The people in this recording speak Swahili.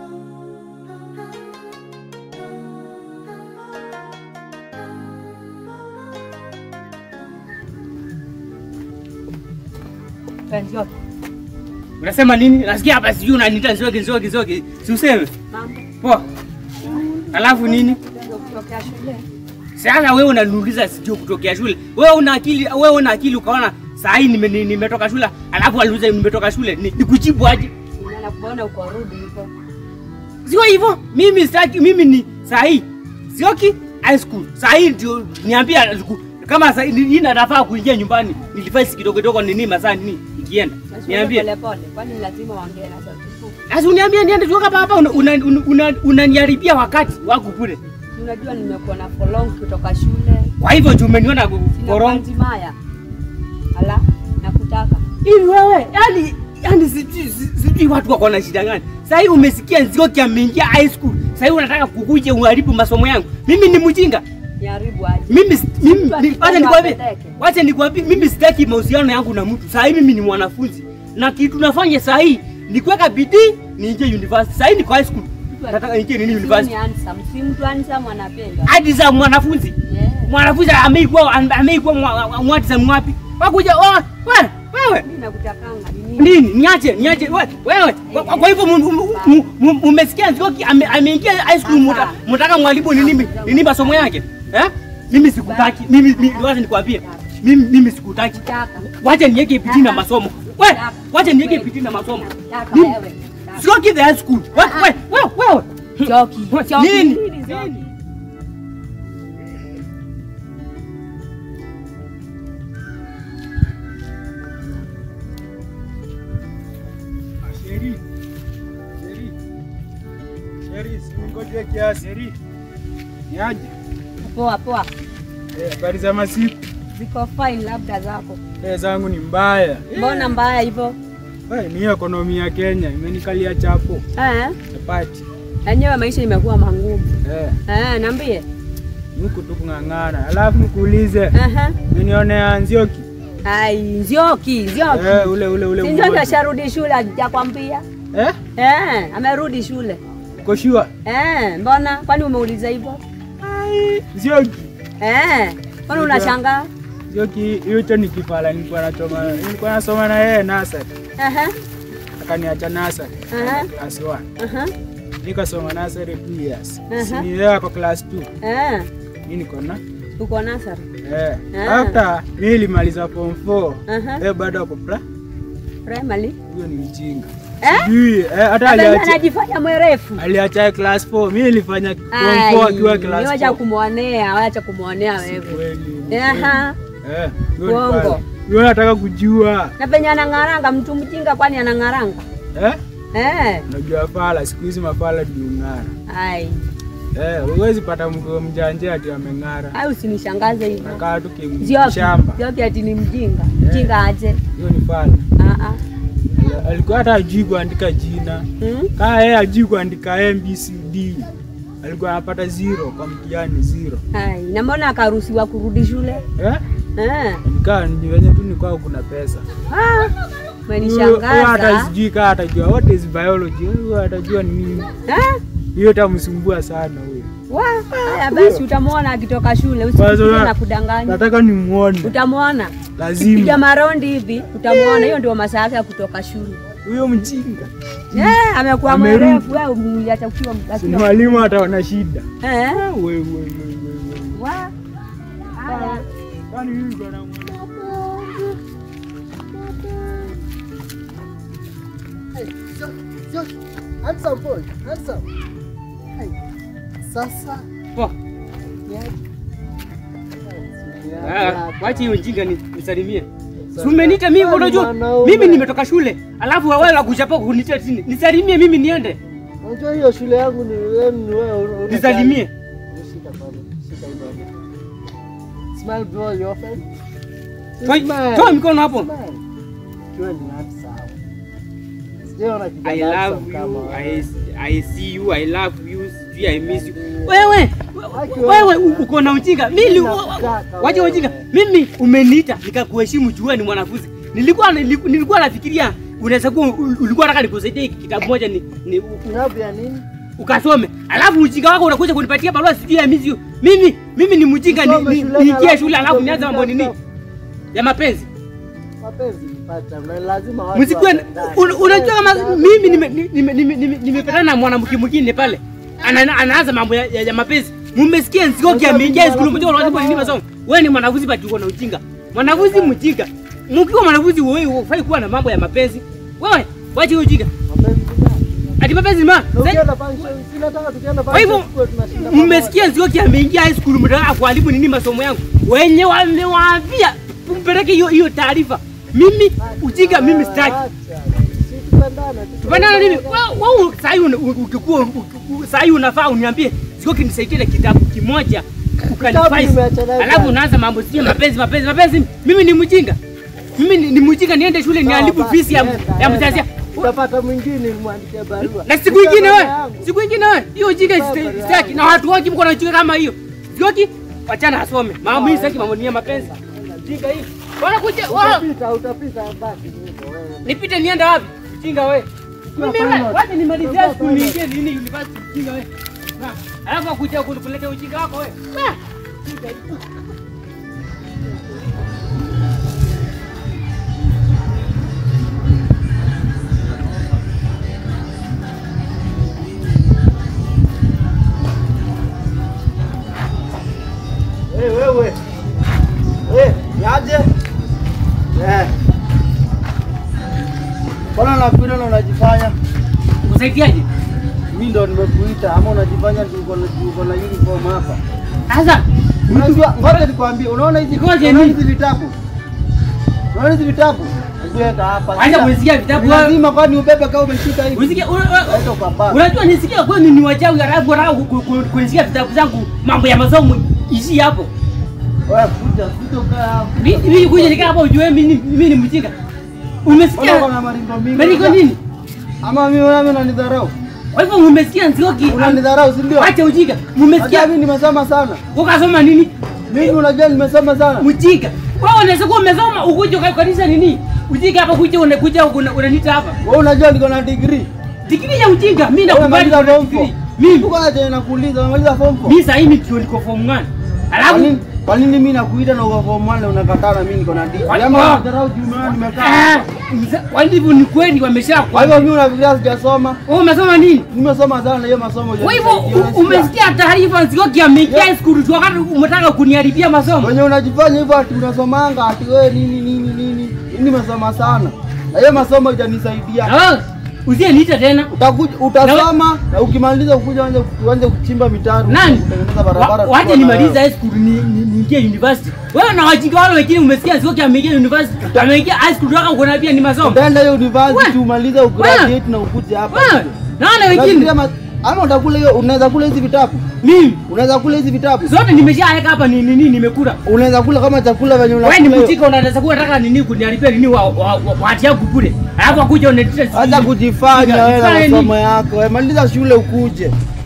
Unasema nini? Nasikia hapa sijui unaniita Nzoki Nzoki Nzoki. Si useme. Mambo Poa. Alafu nini? ndio kutokea shule. Sasa wewe unaniuliza sijui kutokea shule. Wewe una akili, wewe una akili ukaona saa hii nime, ni- nimetoka shule, alafu aliuliza nimetoka shule. Ni, nikujibu aje? Unaona kuona uko rudi huko. Sio hivyo. Mimi sitaki mimi ni saa hii. Sioki high school. Saa hii ndio niambia liku- kama saa hii hii nafaa kuingia nyumbani. Nilifanya kidogo kidogo nini masaa nini ikienda. Niambie. Pole pole. Kwani lazima waongee na sauti kubwa. Sasa uniambie niende tu hapa hapa unaniharibia una, una, unaniharibia wakati wangu bure. Unajua nimekuwa na for long kutoka shule. Kwa hivyo juu umeniona Sina korongo. panti maya. Ala, nakutaka. Hivi wewe, yani yani sijui si- sijui watu wako na shida gani? Sasa hivi umesikia Nzioki ameingia high school. Sasa hivi unataka kukuja uharibu masomo yangu. Mimi ni mjinga. Niharibu aje. Mimi si- mimi Mtu ni- akipenda wacha nikwambie. apeleke. Wacha nikwambie mimi sitaki mahusiano yangu na mtu. Sasa hivi mimi ni mwanafunzi. Na kitu nafanya sasa hii ni kuweka bidii niingie university. Sasa hii niko high school. Nataka niingie nini Si university? ni handsome. Si mtu handsome anapenda. Hadi za mwanafunzi. Yeah. Mwanafunzi ameikuwa ameikuwa mwati za mwapi? Wakuja oh, wewe wewe Mimi nakutakanga. Ni nini? nini niache niache we- wewe kwa- kwa kwa hivyo mu- mu- mu- mu- umesikia Nzioki ame- ameingia high school muta- mtaka mwalimu nini nini masomo yake eh mimi sikutaki mimi mimi wacha nikwambie mimi mimi sikutaki Taka. wacha niweke bidii na masomo we wacha niweke bidii na masomo Taka Mimi- wewe. Nzioki the high school we we we wewe Joki. We- Joki. nini Nini Joki? nini Sheri. Sheri. Sheri, singoje kiasi. Sheri. Niaje? Poa poa. Eh, habari za masiku. Ziko fine labda zako. Eh, zangu ni mbaya. Mbona mbaya hivyo? Eh, ni ekonomi ya Kenya imenikalia chapo. Eh? Chapati. Yenyewe maisha imekuwa mangumu. Eh, Eh, niambie. huku tu kung'ang'ana. Alafu nikuulize, Aha. umenionea Nzioki? Ai, Nzioki, Nzioki. Eh, ule ule ule. Si Nzioki mmoja. asharudi shule hajakwambia? Eh? Eh, amerudi shule. Uko sure? Eh, mbona? Kwani umeuliza hivyo? Ai, Nzioki. Eh, kwani unashangaa? Nzioki, hicho ni kifala nilikuwa nasoma. Nilikuwa nasoma na yeye nursery. Aha. Akaniacha nursery. Aha. Class 1. Aha. Nikasoma nursery 2 years. Aha. Si ni yeye ako class 2. Eh, Mimi niko na uko nasari. eh. Ah. After mimi nilimaliza form 4. Aha. Eh, bado ako pra. Primary. Huyo ni mjinga. Eh? Sijui eh, hata Hata aliacha anajifanya mwerefu. aliacha class 4. Mimi nilifanya form 4 akiwa class 4. Wacha kumwonea, wacha kumwonea wewe. Kweli. Aha. Eh, huyo ni Uongo. pale. Huyo nataka kujua. Na penye anang'aranga, mtu mjinga kwani anang'aranga? Eh? Eh. Unajua fala, siku hizi mafala ndio ng'ara. Ai, Eh, huwezi pata mgo mjanja ati ameng'ara. ai usinishangaze hivyo. Nakaa tu Zioki, kimshamba. Zioki ati ni mjinga. Mjinga aje? Hiyo ni fala. Ah ah. Alikuwa hata ajui kuandika jina. Hmm? Kaa yeye ajui kuandika ABCD. Alikuwa anapata zero kwa mtihani zero. Ai, na mbona akaruhusiwa kurudi shule? Eh? Eh. Nikaa ni venye tu ni kwao kuna pesa. Ah, Huyo huyo hata umenishangaza. sijui kaa atajua what is biology. Huyo atajua ni nini. Eh? Hiyo itamsumbua sana huyo. Wa, haya basi utamwona akitoka shule, Kwanza usifikirie na- na kudanganya. Nataka nimuone. Utamwona. Piga Lazima. marondi hivi, utamwona. Hiyo ndio masaa yake ya kutoka shule. Huyo mjinga. Eh, amekuwa Amerudi. mwerefu wewe umliacha ukiwa Si akiwa. mwalimu ataona shida. Eh? Wewe wewe wewe. Wa. Haya. Kwani mimi niko na mwalimu? Handsome boy, handsome. Hai. Sasa Poa. Ah, Wacha hiyo ujinga ni- nisalimie. Si umeniita mimi Wewe ni unajua mwanaume. mimi nimetoka shule. Alafu wewe unakuja kunitia chini. Nisalimie mimi niende. unajua hiyo shule yangu ni wewe ni wewe. una- Nisalimie. Shika bado, shika hii bado. Smile bro, you offend? Toa Smile. toa mikono hapo. Smile. Kiwa ni handsome. Sijaona I kijana love handsome kama you. wewe. I, I see you. I love you. Sijui I miss you. Wewe wewe u- uko na ujinga. Mimi Nakutaka wacha wewe. ujinga. Mimi umeniita nikakuheshimu juu wewe ni mwanafunzi. Nilikuwa nilikuwa nilikuwa nafikiria unaweza kuwa u- ulikuwa nataka nikusaidie hiki kitabu moja ni, ni u- Kitabu ya nini? ukasome, alafu ujinga wako unakuja kunipatia barua sijui ya mizi. Mimi mimi ni mjinga, ni- Usome ni- shuleni niingie alafu shule alafu usome nianze mambo nini kitabu. ya mapenzi. Mapenzi mpata, na lazima watu Msikue, wapendane. un- unajua kama Kitabu. mimi nime- nime- nime- nime- nimepatana na mwanamke mwingine pale Ana- anaanza mambo ya, ya, ya mapenzi. Mumesikia Nzioki ameingia skulu mmoja unajua nini masomo. Wewe ni mwanafunzi bado uko na ujinga. Mwanafunzi mjinga. Mkiwa mwanafunzi wewe hufai kuwa na mambo ya mapenzi. Wewe wacha hiyo ujinga. Mapenzi ni nani? Ati mapenzi ma. Na ukienda function, si nataka tukienda Kwa hivyo function tuwe tunashinda mmesikia Nzioki ameingia high school mtaka kuharibu nini masomo yangu. Wenye wamewaambia mpeleke hiyo hiyo taarifa. Mimi ujinga mimi sitaki. Acha. Si tupendane, tu- Tupendana nini? Wewe wewe sasa hivi ukikuwa uki- sasa hivi unafaa uniambie sio kinisaidie na kitabu kimoja ukanifaisi. nimeacha nayo Alafu jana. unaanza mambo sio mapenzi mapenzi mapenzi. Mimi ni mjinga. Mimi ni, ni mjinga niende shule niharibu Sawa, fisi ya basi, ya enda, mzazi. enda. Utapata mwingine mwandikie barua. Na siku nyingine Barua wewe, yangu. siku nyingine wewe, hiyo ujinga Barua sitaki yangu. sitaki. na watu wote mko na ujinga kama hiyo. Sio wachana asome. Mama mimi sitaki mambo ni ya mapenzi. Ujinga hii. Bwana kuja wao. Utapita, utapita basi hivyo wewe. Nipite niende wapi? Ujinga wewe. Ukiwa Mimi wewe, pilot. wacha nimalizie Ukiwa school pilot. niingie nini university ujinga wewe. Ah, Alafu akuja kunipeleka ujinga wako wewe. Ah, ujinga hii. Eh, wewe. Eh, yaje? Eh. Mbona unakuja na unajifanya? Kusaidiaje? Mimi ndo nimekuita ama unajifanya ati uko na uko na uniform hapa? Sasa Unajua, ngoja nikwambie, unaona hizi Ngoja unaona nini? hizi vitabu? Unaona hizi vitabu? Weka hapa. Acha kusikia vitabu wewe. Lazima kwani ubebe kama umeshika hivi. Unisikia una- una- Leta kwa baba. unajua nisikia kwani ni wachawi halafu wanataka ku- ku- ku- kunisikia vitabu zangu mambo ya masomo ishi hapo. Wewe kuja, kuja ukaa hapa. Mi- Mimi kuja nikaa hapo ujue mimi ni- mimi ni mjinga. Mbona Umesikia? uko na maringo mingi? Maringo nini? Ama mimi wewe unanidharau? Kwa hivyo umesikia Nzioki? Unanidharau, si ndio? Acha ujinga. Hata Umesikia? mimi nimesoma sana. Ukasoma nini? Mimi unajua nimesoma sana. Mjinga. Wewe unaweza kuwa umesoma ukuje kwa kanisa nini? Ujinga hapa kuja unakuja una- unaniita hapa. Wewe unajua niko na degree. Digrii ya ujinga mimi Wewe nakubali umemaliza kuna form degree. 4. Mimi Uko aje nakuuliza umemaliza form 4? mimi sasa hivi ndio niko form 1. Kwa Alafu nini kwa nini mimi nakuita na uko form 1 na unakataa na mimi niko na degree? Kwa- Kama Ah. unadharau juu maana nimekaa. Ah, hapa. mza- kwa hivyo ni kweli wamesha Kwa hivyo mimi unafikiria sijasoma? Wewe umesoma nini? Nimesoma sana na hiyo masomo. Kwa hivyo hujanisaidia, u- umesikia taarifa Nzioki ameingia Yeah. school tu wakati umetaka kuniharibia masomo. Wenye unajifanya hivyo ati unasomanga ati wewe nini nini nini. Mimi nimesoma sana. Na hiyo masomo itanisaidia. Ah, Usiniita tena. Utakuja utasoma na ukimaliza ukuja uanze uanze kuchimba mitaro. Nani? Kutengeneza barabara. Wa- Wacha tukiwa na nimalize high school ni ni- niingie university. Wewe na wajinga wale wengine umesikia Nzioki ameingia university. Ameingia high school toka kunambia ni masomo. Utaenda hiyo university Wewe. umalize ugraduate na ukuje hapa. Wewe na wale wengine Unafikiria ma- Ama utakula hiyo unaweza kula hizi vitabu? mimi Unaweza kula hizi vitabu? zote nimeshaweka hapa ni nini nimekula. Unaweza kula kama chakula venye Wewe ni unakula. hiyo. mjinga unaweza kuwa nataka nini kuniharibia nini wa wa- wa- watu yangu bure. Alafu akuja unanitia Acha kujifanya wewe na Jifanye nini? masomo yako. Wewe Maliza shule ukuje.